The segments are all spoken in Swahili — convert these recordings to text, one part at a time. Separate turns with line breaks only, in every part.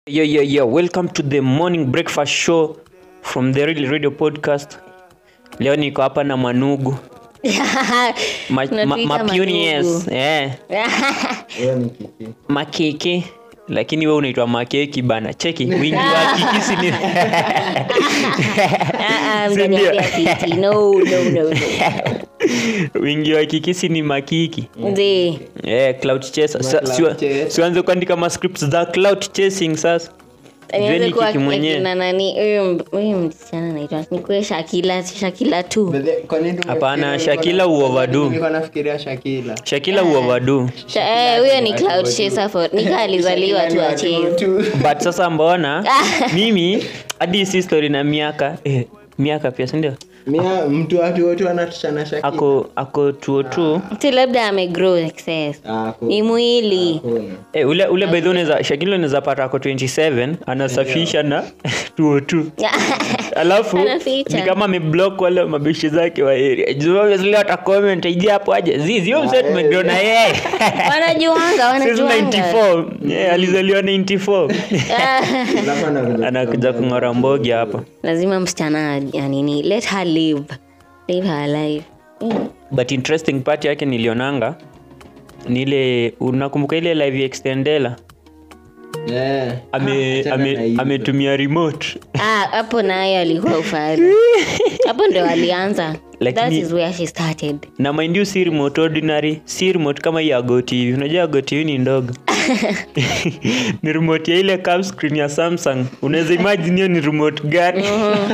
Yo, yo, yo, welcome to the morning breakfast show from the Real Radio podcast. Leo niko hapa na Manugu ma, ma,
Unatuita
mapuniers,
Manugu.
eh, makeke lakini we unaitwa makeki bana cheki wingi wa kikisi ni
Ah, ah,
Si
mnaniambia
ndio?
kiti. No, no, no, no.
wingi wa kikisi ni makiki
Ndio.
eh, cloud chaser Sa-
cloud
siwa-
chase.
sianze kuandika ma scripts za cloud chasing sasa
Nianze
Jueni
kuwa
kiki mwenyewe.
akina nani huyu m- huyu msichana anaitwa nikuwe Shakila Shakila tu
Hapana, Shakila uoverdo.
nilikuwa nafikiria shakila
shakila uovadu
Sha- eh, huyo ni cloud chaser for nika alizaliwa tu acheze
but sasa mbona mimi hadi si story na miaka eh, miaka pia sindio
mia mtu watu wote wanatushana shakila
ako ako tuo tu
ti labda amegrow excess
Ah, ku-
ni mwili
hakuna.
eh, ule ule bedhi unaweza shakila unaweza pata ako 27 anasafisha na tuo tu alafu
Anaficha.
ni kama ameblock wale mabishi zake wa area Juu obviously wata comment ijia hapo aje zizi hiyo msee tumegrow na yeye
wanajuanga
Since
wanajuanga
94 yeah, alizaliwa 94
Alafu anakuja
anakuja kung'ora mbogi hapa
lazima msichana ya nini let her live live her life Mm.
but interesting part yake nilionanga ni ile unakumbuka ile live extendela
Eh.
ame,
Ah, achana
ame,
na hizo.
ametumia remote
Ah, hapo nayo alikuwa ufari hapo ndo alianza
Lakini-
that is where she started
na mind you si remote ordinary si remote kama hii ya Go TV unajua Go TV ni ndogo ni remote ya ile curve screen ya Samsung unaweza imagine hiyo ni remote gani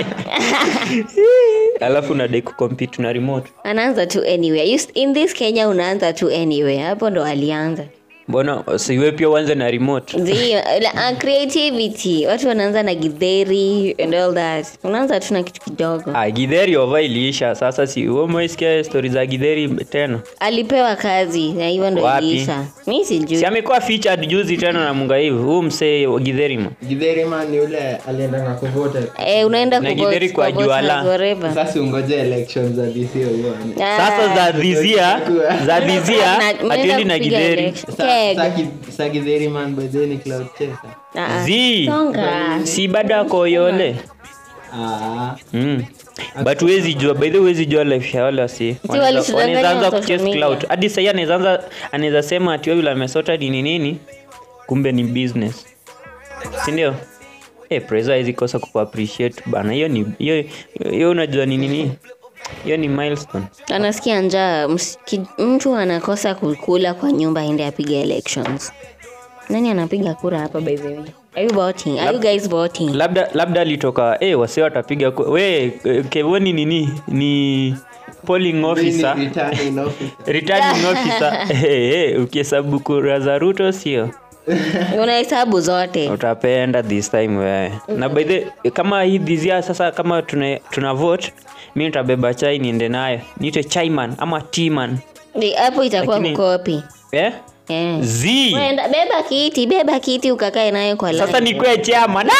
alafu unadai kucompete na remote
anaanza tu anywhere You, in this kenya unaanza tu anywhere hapo ndo alianza
mbona siwe pia uanze na remote
Ndio, la- ah, creativity watu wanaanza na githeri and all that unaanza tu na kitu kidogo
ah, githeri ova iliisha sasa si umeisikia stori za githeri tena
alipewa kazi na hivyo ndo
Wapi?
iliisha mi sijui
si amekuwa featured juzi tena na munga hivi huu msee wa githerima
Githeri man ni yule aliendanga kuvota
eh, unaenda
Na
kuvote-
githeri kwa
kuvote
Juala.
na whatever.
sasa ungoje elections za DC uone.
Ah,
sasa za dhizia za dhizia
na-
atuendi
mnaenda
na
kupiga
githeri
election.
Sa-
Keg.
sa ki- sa Githeri man by the way ni cloud chaser
Ah, ah.
zi
Songa.
si bado ako yole
ah
mm. but huwezi jua by the way huwezi jua life ya wale wasi Wanaweza-
walitudanganya
wanaweza anza
social
kuchase
media.
clout hadi sahii anaweza anza- anaweza sema ati wewe yule amesota ni nini kumbe ni business sindio Eh, presa hizi kosa kuappreciate bana hiyo ni hiyo hiyo unajua ni nini hiyo ni milestone
anasikia njaa ms- ki- mtu anakosa kukula kwa nyumba ende apiga elections nani anapiga kura hapa by the way are you voting are you guys voting
labda labda alitoka eh wase watapiga ku- we eh, kevoni nini ni polling officer
Mimi ni returning officer.
returning officer eh, eh, ukihesabu kura za ruto sio
unahesabu zote
utapenda this time wewe na by the kama hii dhizia sasa kama tuna, tuna vote mi nitabeba chai niende nayo niite chaiman ama tman
Ni- hapo itakuwa
Lakini-
mkopi
eh?
Eh.
z
Wenda, beba kiti beba kiti ukakae nayo kwa
sasa
line.
nikwe chairman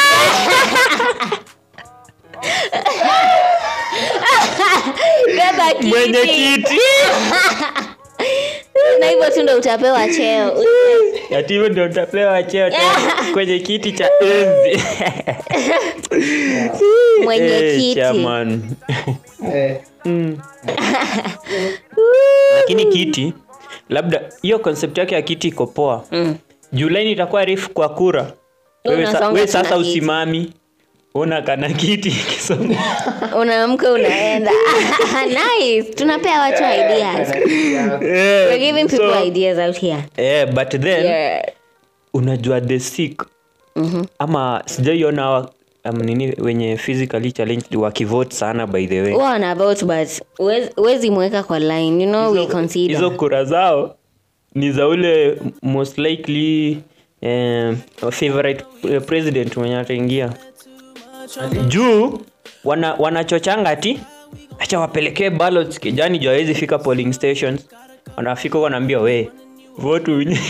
beba kiti
mwenye kiti
na hivyo tu ndo utapewa cheo
ati hivyo ndio utapewa cheo tena kwenye kiti cha enzi
mwenye
Eh,
kiti
chairman.
Eh,
lakini kiti labda hiyo concept yake ya kiti iko poa
Mm.
julai itakuwa refu kwa kura wewe, sa,
Unasonga
wewe
tu na
sasa
kiti.
usimami una kana kiti kisonga
unaamka unaenda nice tunapea watu ideas we're giving people
so,
ideas out here
eh, but then
yeah.
unajua the sick
Mhm.
ama sijaiona hawa um, nini wenye physically challenged wakivote sana by the way
Huwa wana vote but huwezi- huwezi mweka kwa line you know we consider
hizo kura zao ni za ule most likely eh, favorite eh, president mwenye ataingia juu wana, wanachochanga ti acha wapelekee ballots kijani juu hawezi fika polling stations wanafika huko wanaambia we vote unye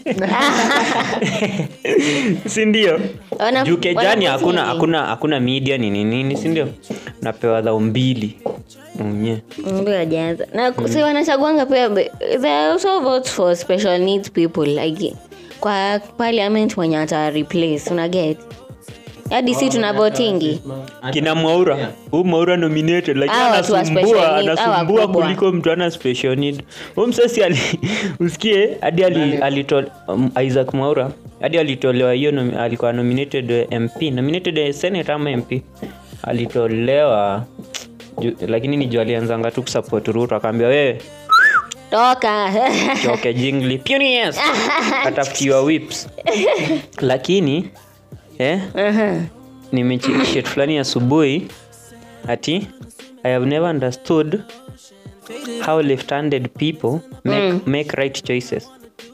sindio
Wana-
juu kejani
wanafunzi
hakuna
nini?
hakuna hakuna media nini nini sindio napewa dhao mbili unye
Mbe wajaanza na mm. si wanachaguanga pia the- there are also votes for special needs people like kwa parliament mwenye ata replace una get hadi si tuna votingi
kina mwaura huu mwaura nominated lakini
Hawa watu wa special
anasumbua
need, hawa
anasumbua
wakubwa.
kuliko mtu ana special need huu msesi ali usikie hadi ali, alito, um, isaac mwaura hadi alitolewa hiyo nomi- alikuwa nominated eh, mp nominated eh, senate ama mp alitolewa ju, lakini ni juu alianzanga tu kusupport ruto akaambia wewe
toka
choke jingli punies atafutiwa whips lakini eh,
Aha.
nimecheki shit fulani asubuhi ati i have never understood how left-handed people make, make right choices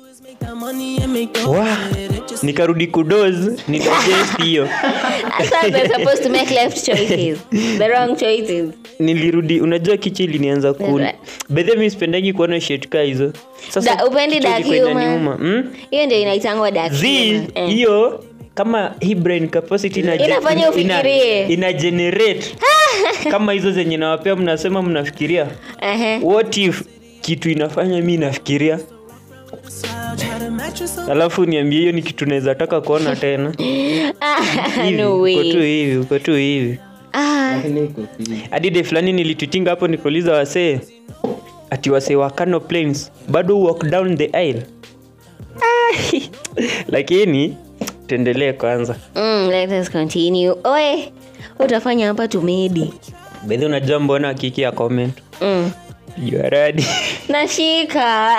Wah, nikarudi kudos nidigest hiyo
I thought they're supposed to make left choices the wrong choices
nilirudi unajua kichi ilinianza ku
Right.
bedhe mi sipendagi kuona shit ka hizo
Da- upendi
kichwa
dark
ilikuwa
humor?
inaniuma. Mm?
hiyo ndio inaitangwa dark
z
humor. Eh.
hiyo kama hii brain capacity ina,
Inafanya ufikirie.
ina generate kama hizo zenye nawapea mnasema mnafikiria
Ehe.
what if kitu inafanya mi nafikiria alafu niambie hiyo ni kitu naweza taka kuona tena
Ah,
Hivi,
no
uko tu
way.
hivi uko tu hivi
Ah,
Lakini iko fiti.
hadi de fulani nilitutinga hapo nikauliza wasee ati wasee wa Kano Plains bado walk down the aisle Ah, lakini tuendelee kwanza
mm, let us continue oe utafanya hapa tumedi
bedhi unajua mbona kiki ya comment
mm.
juaradi
nashika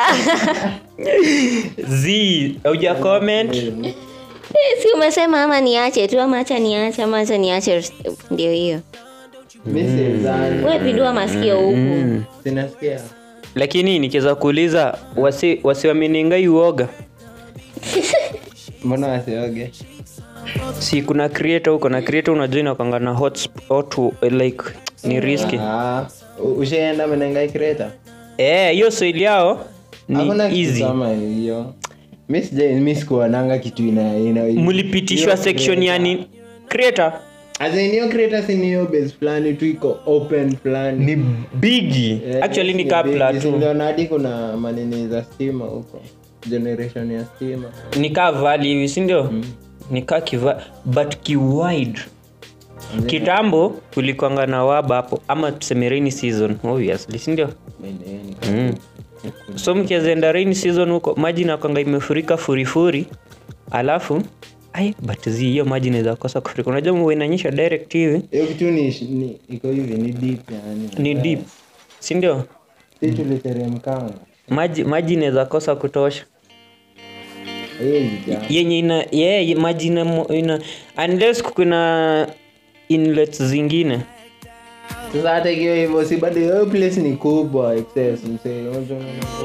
z auja comment
Eh, si umesema ama niache tu ama acha niache ama acha niache ndio hiyo
Mi sidhani.
we pindua masikio huku
Sinasikia.
lakini nikiweza kuuliza wasi, wasi wameninga uoga
Mbona wasioge?
si kuna creator huko na creator unajua inakwanga na hot, sp- hot like ni riski
Ah, u- ushaenda menengai kreta
Eh, hiyo swahili yao ni
hakuna kitu
easy
kama hiyo mi sija mi sikuonanga kitu ina, ina
mlipitishwa section yani creator
azinio kreta siniyo base fulani tu iko open fulani
ni bigi
Eh,
actually ni
big.
kapla tu
Niliona hadi kuna manini za stima huko generation ya stima
ni kaa vali hivi sindio ni kaa kiva but kiwide kitambo kulikwanga na waba hapo ama tuseme rainy season obviously sindio mm. so mkiezenda rain season huko maji nakwanga imefurika furifuri alafu ai but zi hiyo maji inaweza kosa kufurika unajua mvua inanyesha direct hivi
hiyo kitu ni, ni iko hivi ni deep yani
ni deep sindio
si tuliteremkanga
maji maji inaweza kosa kutosha
haiwezi jaa.
yenye ina yeah, maji ina, mo- ina unless kuna inlets zingine
sasa hata ikiwa hivyo si bado hiyo place ni kubwa excess msee Unajua-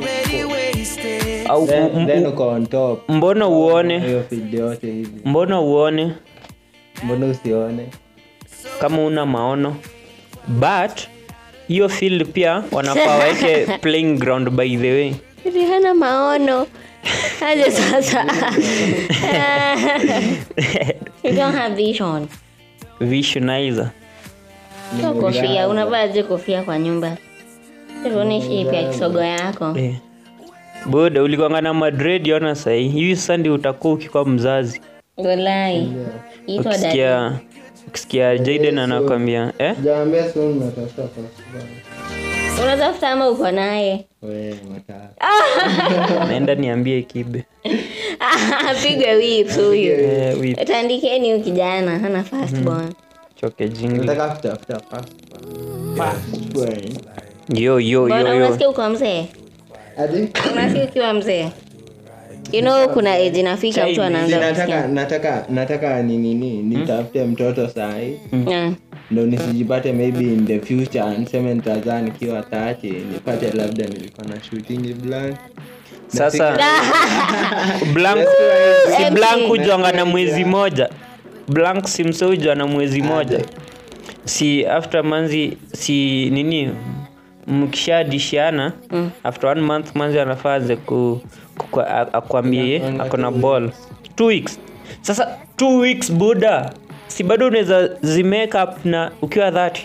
au
Then-
m-
then
m-
uko on top
mbona uone
hiyo field yote hivi
mbona uone
mbona usione
kama una maono but hiyo field pia wanafaa waweke playing ground by the way
Ati hana maono aje sasa you don't have vision
visualizer
Sio kofia unavaaje kofia kwa nyumba tuone shape ya kisogo yako
eh. boda ulikwanga na madred ona sahii hivi sasa ndio utakuwa ukikuwa mzazi
golai itwa dadi
ukisikia ukisikia jaden anakwambia eh?
jaambia soon natafuta firstborn.
unatafuta ama uko naye
We, matatu.
naenda niambie kibe
pigwe whips huyu
eh, with
tandikeni huyu kijana hana firstborn
choke jingle
nataka kutafuta firstborn. Firstborn.
yo yo
mbona
yo yo
unasikia uko mzee
Ati?
unasikia ukiwa mzee you know kuna age inafika mtu
Si
anaanza
nataka
kusikia
nataka nataka ni nini nitafute mtoto sahi
Yeah.
ndo nisijipate maybe in the future niseme nitazaa nikiwa tati nipate labda nilikuwa na shooting blank
sasa blank si
empty.
blank hujwanga na mwezi moja blank si mse hujwa na mwezi moja si after manzi si nini mkishadishiana mm. after one month manzi anafaa anze ku, ku, a- akwambie ako na ball two weeks sasa two weeks buda si bado unaweza zimake up na ukiwa dhati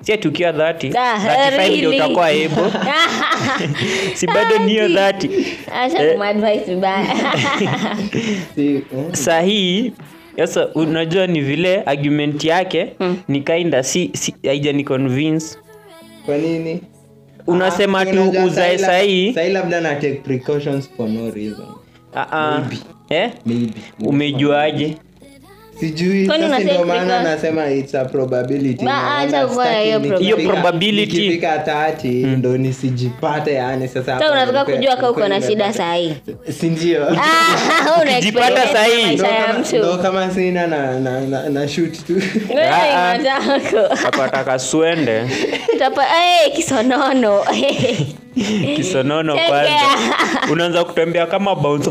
si ati ukiwa 30
Ah,
35 ndio
really?
utakuwa able si bado niyo 30
acha
Eh.
kumadvise vibaya
Si, eh,
sahii sasa unajua ni vile argument yake
Mm.
ni kinda si, si haijani convince
kwa nini
unasema
Ah,
tu
unajua
uzae
sahi lab-
sahii
sahi labda na take precautions for no reason
Ah, ah. eh?
maybe
umejuaje
sijui
Kwani
sasa
una
ndio
take
maana
precautions?
nasema it's a probability
Ba-
Na
acha
wala
kuwa hiyo
sitaki
Hiyo
nikifika-
probability.
nikifika 30 ndo nisijipate yani sasa
sa
hapo
unataka
nilikuwa-
kujua ka uko na
nilikuwa
shida
nimepata-
sahii
si ndio
Ukijipata sahi.
ndo
maisha ya
kama,
mtu
ndo kama sina na, na, na, na shoot tu
Wewe
Ah, ah.
matako.
apataka swende
Utapa- Eh, kisonono
kisonono
Chekea.
kwanza unaanza kutembea kama bouncer.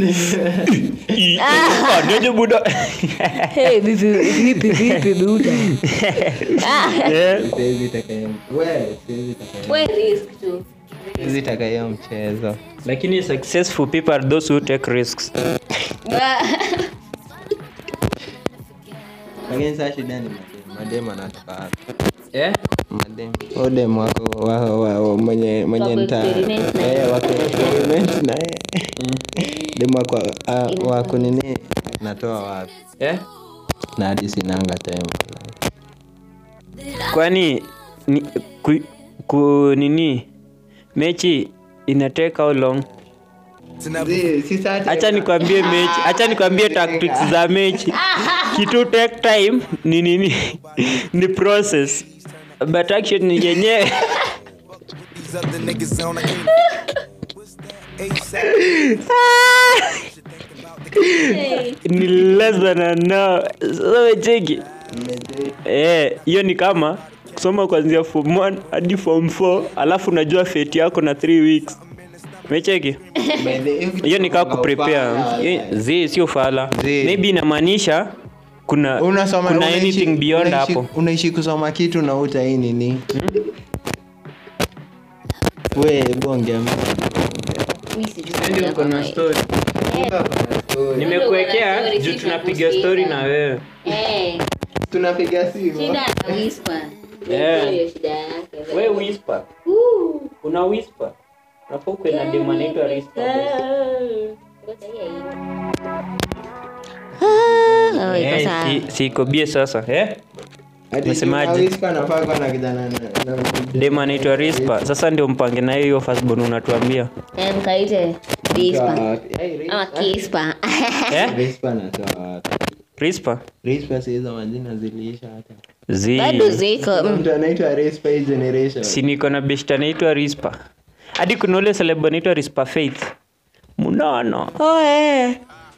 Ah, nioje buda
Hey, vipi vipi vipi buda Ah,
Eh,
siwezi taka hiyo- we, siwezi taka hiyo-
we risk tu
siwezi taka hiyo mchezo
lakini successful people are those who take risks
Ba-
lakini saa shida ni madem madem anatoka wapi
eh?
madem odem wako wa, wa, wa, mwenye mwenye
Wako
nta
experiment na
eh, wako experiment na yeye dem wako uh, wako nini natoa wapi
Eh?
na hadi sinanga time
kwani ni, ku, ku, nini mechi inateka how long hacha nikwambie mechi hacha nikwambie tactics za mechi kitu take time ni nini ni process but action ni yenyewe
These other niggas on, I can't. ASAP.
ni less than an hour so cheki eh hiyo ni kama kusoma kuanzia form 1 hadi form 4 alafu unajua fate yako na 3 weeks mecheki hiyo ni kaa kuprepare Hiyo- zi sio fala
Zi.
maybe inamaanisha kuna
unasoma
kuna
unaishi-
anything beyond
unaishi-
hapo
unaishi kusoma kitu na uta hii nini we bongea
Mi sijui kama-
nimekuwekea juu tunapiga story na wewe
Eh,
tunapiga simu
shida na whisper.
Eh.
Hiyo shida yake.
we whisper
Woo.
una whisper nafaa ukwe na dem anaitwa whisper
Ngoja hiyo hiyo. Ah, oh, iko
Eh,
sawa.
si- si iko bie sasa eh
Ati
Unasemaje?
si Whisper nafaa kuwa na kijana na- na-
dem anaitwa rispa sasa ndio mpange na hiyo firstborn unatuambia
Eh, mkaite Whisper.
Hey, Rispa.
Ama Kisper.
eh
Rispa natoa wapi?
rispa
Rispa si hizo majina ziliisha hata
zi
bado ziko
Kuna
mm.
mtu anaitwa Rispa hii generation
si niko na best anaitwa rispa hadi kuna ule celeb anaitwa rispa faith munono oh, eh.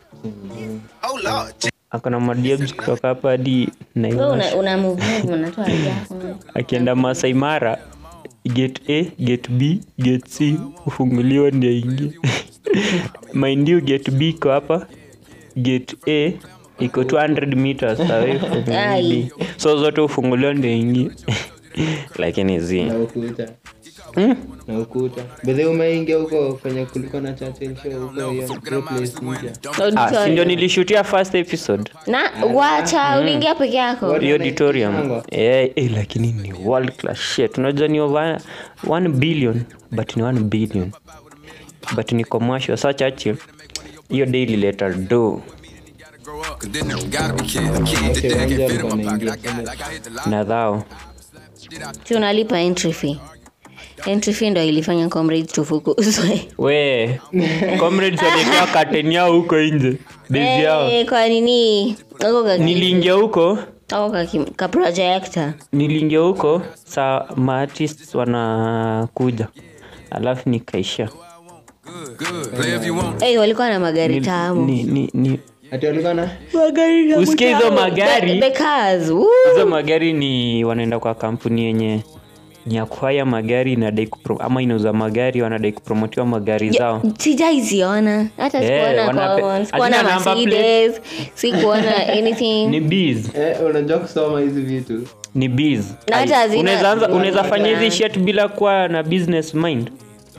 Oh Lord,
akona madiebs kutoka hapa hadi
Wewe
Naivasha.
una, una move move, unatoa yako.
akienda masai mara gate a gate b gate c ufunguliwa ndio ingie mind you gate b iko hapa gate a iko 200 meters away from
Ai.
B. so zote ufunguliwa ndio ingie lakini zi
na ukuta
hmm?
na ukuta bedhe umeingia huko kwenye kulikuwa na Churchill show huko hiyo hiyo place mpya
ah, si ndio nilishutia first episode
na wacha uliingia peke yako
What?
hiyo auditorium
Mpango.
eh, eh, lakini ni world class shit unajua ni over 1 billion but ni 1 billion but ni commercial sa Churchill hiyo day ilileta do
grow up, cause then there gotta be kids. A kid
Okay,
today, I
Wanja
can fit in my
alikuwa
pocket. I
anaingia.
got, like I hit the line.
na dhao
si unalipa entry fee entry fee ndo ilifanya comrades tufukuzwe
we comrades waliekea kateni yao huko nje bezi yao
Eh, kwa nini ako ka-
niliingia huko
ako ka kim- ka projector
niliingia huko saa maartist wanakuja alafu nikaisha
Good, good. Play if you want.
Eh, walikuwa na magari
Ni-
tamu
ni- ni- ni-
ati walikuwa na
usikie hizo
The-
magari
the cars, woo.
hizo magari ni wanaenda kwa kampuni yenye ni ya kuhaya magari inadai kupro- ama inauza magari wanadai kupromotiwa magari zao
sijaiziona hata
Eh,
sikuona
wanape-
kwa- sikuona
hazina number plate.
Mercedes, sikuona anything
ni bees
eh, unajua kusoma hizi vitu
ni bees
Na hata hazina-
unaweza anza- unaweza
hazina-
fanya hizi shit bila kuwa na business mind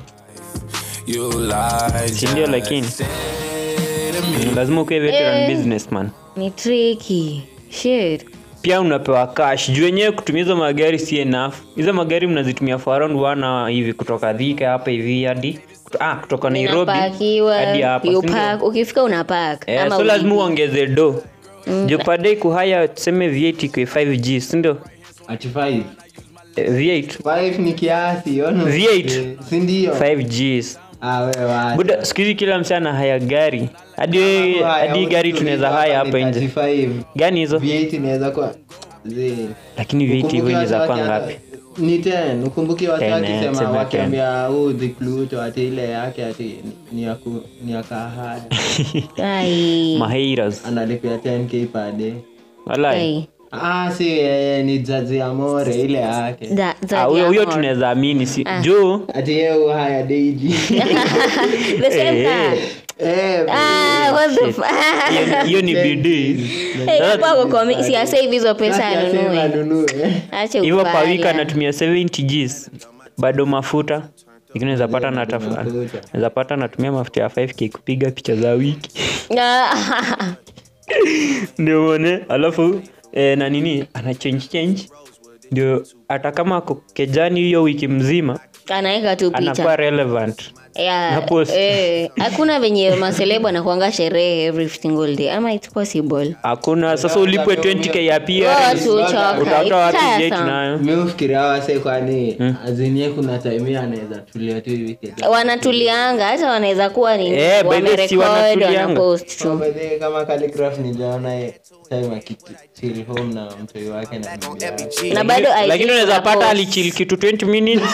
You lied.
Si ndio lakini lazima ukuwe veteran businessman
ni tricky shit
pia unapewa cash juu wenyewe kutumia hizo magari si enough hizo magari mnazitumia for around one hour hivi kutoka dhika hapa hivi hadi ah, kutoka nairobi
Inapakiwa,
hadi hapa
you
si ndio?
park, ukifika una park
Eh,
ama
so lazima
ulipi.
uongeze do juu padai kuhaya tuseme v8 kwa 5g sindio
ati 5
eh, v8
5 ni kiasi ono
V8.
si ndio
5gs
ah wewe wacha.
buda siku hizi kila msee ana haya gari hadi we-
Hapo haya,
hadi gari
usitumie
tunaweza
hapa
haya
ni
hapa nje
35.
gani hizo
V8 inaweza kuwa zi
lakini v8 hivyo
Ukumbuke
inaweza
watu
kuwa
waki-
ngapi
ni 10 ukumbuki watu
10, eh,
wakisema
tuseme
wakiambia huu the Pluto ati ile yake ati ni ya ku- ni ya kahada
Ai.
maheiras
analipia 10k per day
walai
Ai.
ah si yeye ni jazi amore ile yake
Za- za
Ah, huyo huyo
Diamond.
tunaweza amini si juu
ati yeye haya daily
The same
Eh,
car.
eh
Ah, what the fu-
hiyo- hiyo ni bidii
Eh, hapo ako komi- si asave hizo pesa
basi asema
anunue
anunue
ache
hivyo kwa wiki
ufala.
anatumia 70 gs bado mafuta lakini naweza pata na taf-
Mafuta.
naweza pata natumia mafuta ya 5k kupiga picha za wiki
Ah,
ndio uone alafu eh, na nini ana change change ndio hata kama ako kejani hiyo wiki mzima
anaweka tu
anakuwa
picha
relevant
Yeah,
na post.
eh, hakuna venye maselebo anakuanga sherehe every single day ama it's possible
hakuna sasa ulipwe 20k ya pia
watu choka
utatoa wapi
it's
jet
tiresome.
nayo
mi ufikiria wase kwani azinie kuna time anaweza tulia tu hivi kidogo.
wanatulianga hata wanaweza kuwa ni
Eh, by the way, si
wamerekod
wanatulianga.
wanapost
So,
tu
by the way, kama Calligraph niliona ye- time akichill home na mtoi wake na bibi yake.
na bado I
lakini
think
unaweza pata
wanapost.
alichil kitu 20 minutes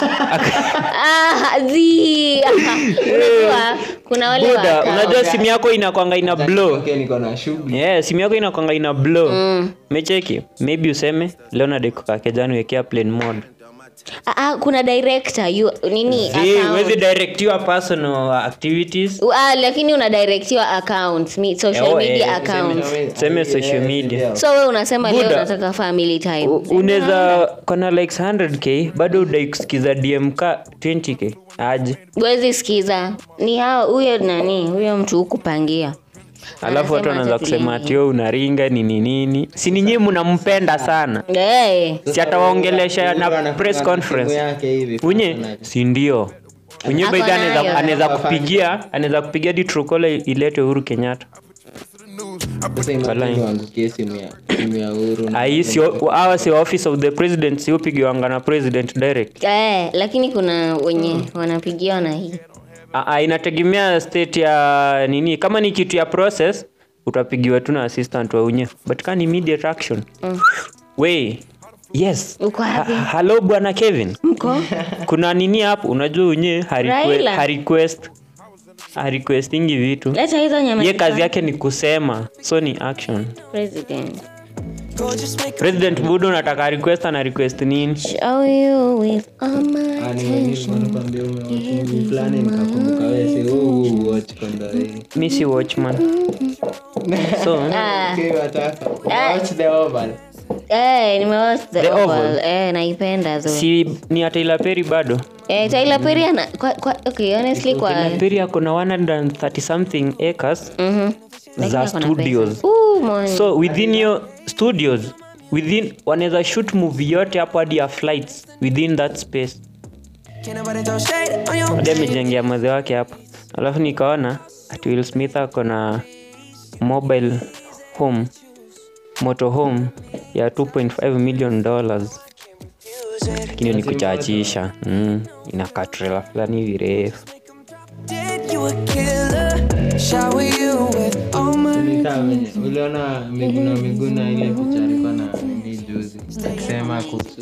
Ah, zi unajua kuna wale
buda
waka-
unajua simu yako inakwanga ina blow
Okay, niko na shughuli
yeah, simu yako inakwanga ina blow mecheki maybe useme leo nadekukakejani wekea plane mode
Ah, ah, kuna director you, nini
Zi,
account.
huwezi direct your personal activities
Ah, lakini una directiwa account mi, social
Oh,
media
eh,
account
Tuseme social media.
so we unasema leo
Buda.
unataka family time
U- unaweza kona likes 100k bado udai kusikiza dmk 20k aje
wezi sikiza ni hao huyo nani huyo mtu hukupangia
alafu watu
Anasema
wanaanza
acha
kusema
tulie.
atio unaringa nini nini si ninyi mnampenda sana
hey.
si atawaongelesha na press conference
yake hivi
unye si ndio unye
Ako
baidha
nayo.
anaweza kupigia anaweza kupigia di trukola ilete uhuru kenyatta
sasa imagine waangukie simu ya simu ya uhuru na-
Ai, si awa si office of the president si upigiwanga na president direct
Eh, lakini kuna wenye wanapigiwa na hii
Ah, ah, inategemea state ya nini kama ni kitu ya process utapigiwa tu na assistant wa unye but kama ni immediate action we yes
Uko wapi?
Ha- hello bwana kevin
mko
kuna nini hapo unajua unye
Raila.
harequest harequestingi vitu
leta hizo nyama
ye kazi yake ni kusema so ni action
president
president budo unataka request ana request nini
show you with all my
Ah, ni- ni- nikwambia ume- movie fulani nikakumbuka wewe si huu huu watch kwanza hii.
mi si watchman so
Ah.
Okay, wataka.
Ah.
Watch the Oval.
Eh, nimewatch the,
The
Oval.
Oval.
Eh, naipenda tu
si ni ya Tyler Perry bado
eh, Tyler Perry ana kwa, kwa, okay, honestly kwa
Tyler Perry ako na 130 something acres
Mhm. Lakini
za
ako na
studios
pesa. Ooh, man.
so within your studios within wanaweza shoot movie yote hapo hadi ya flights within that space hadi amejengea maze wake hapo alafu nikaona ati will smith ako na mobile home moto home ya 2.5 million dollars lakini ni kuchachisha mm, inakaa trailer fulani hivi refu
Nilikaa venye- uliona miguna miguna ile picha alikuwa na nini juzi akisema kuhusu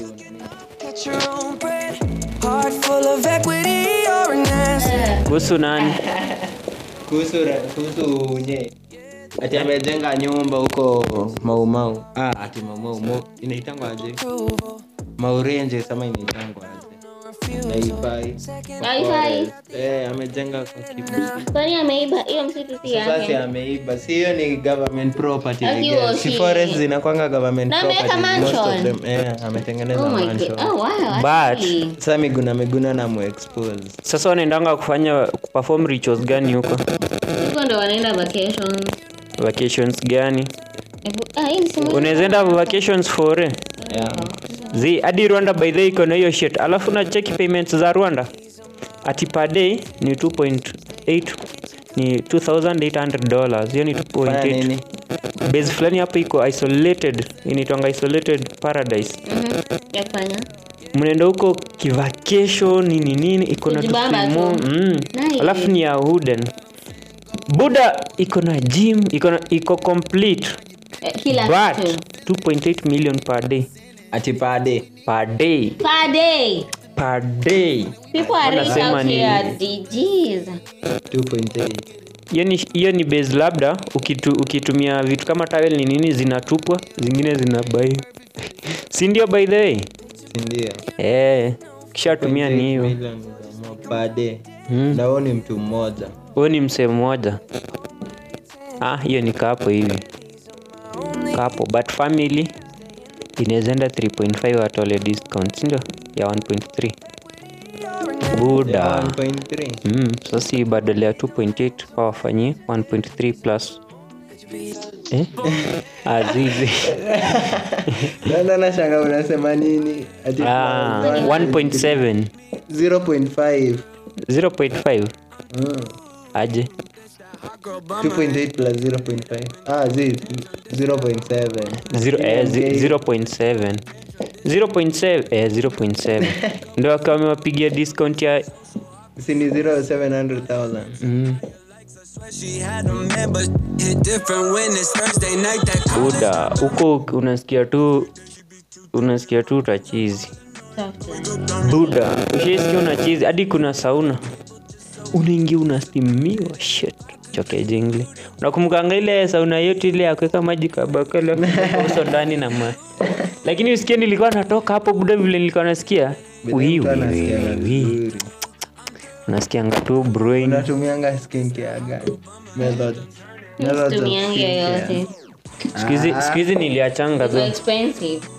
kuhusu nani
kuhusu ra- kuhusu unye ati amejenga nyumba huko maumau ah, ati maumau Mau- inaitangwa aje maurenje sama inaitangwa aje naifai
Haifai.
eh, amejenga kwa kibu
kwani ameiba hiyo msitu si
sasa
yake
ameiba si hiyo ni government property I
Akiwa
guess. si
si-
forest zinakwanga government
Na ameweka
property most of
mansion.
them eh, ametengeneza
oh my
mansion
god oh wow
But-
actually.
sasa miguna miguna na muexpose
sasa wanaendanga kufanya kuperform rituals gani huko
huko ndo wanaenda vacation
vacations gani
Ebu- ah, hii ni simu yangu.
unaweza enda vacations for eh?
Yeah.
zi hadi rwanda by the way iko na hiyo shit alafu na cheki payments za rwanda ati per day ni 2.8 ni 2800 dollars hiyo ni
Fanya
2.8
nini?
base fulani hapo iko isolated inaitwanga isolated paradise
Mhm. Ya kufanya
mnaenda huko kivacation nini nini iko na
Kujibamba
tufimo
tu.
mm.
Nice.
alafu ni ya huden buda iko na gym iko na iko complete
Eh, kila
but
kitu
2.8 million per day
ati pade
per day
per day
per day
people are rich
Wanasema
out
ni-
here DGs
2.8
hiyo ni, hiyo ni base labda ukitu, ukitumia vitu kama tawel ni nini zinatupwa zingine zinabai si ndio by the way
sindio
eh kishatumia ni hiyo
pade
Mm.
na huo ni mtu mmoja
huyo ni msee mmoja ah hiyo ni kapo hivi kapo but family inawezaenda 3.5 watole discount sindio ya 1.3 buda
1.3
mm, sasa hii badala ya 2.8 wawafanyie 1.3 plus eh? azizi
sasa nashanga unasema nini ati
ah, 1.7
0.5
0.5
Mm.
aje
2.8 plus 0.5 ah zi 0.7
Zero- eh, zi-
Okay.
0.7 0.7 eh, 0.7 ndo akawa amewapigia discount ya
si ni 0
mm,
She had a man, but hit different when it's Thursday night. That
buda huko unasikia tu unasikia tu utachizi buda ushaisikia unachizi hadi kuna sauna unaingia unastimiwa shit choke jingle unakumkanga ile sauna yetu ile ya kuweka maji kabakala uso ndani na ma lakini usikie nilikuwa natoka hapo buda vile nilikuwa nasikia Wi, wi, wi, wi. unasikianga tu brain
unatumianga skincare gani method Methods of
Situmiangi
skincare.
yoyote
Siku hizi- siku hizi niliachanga
Iko
tu
expensive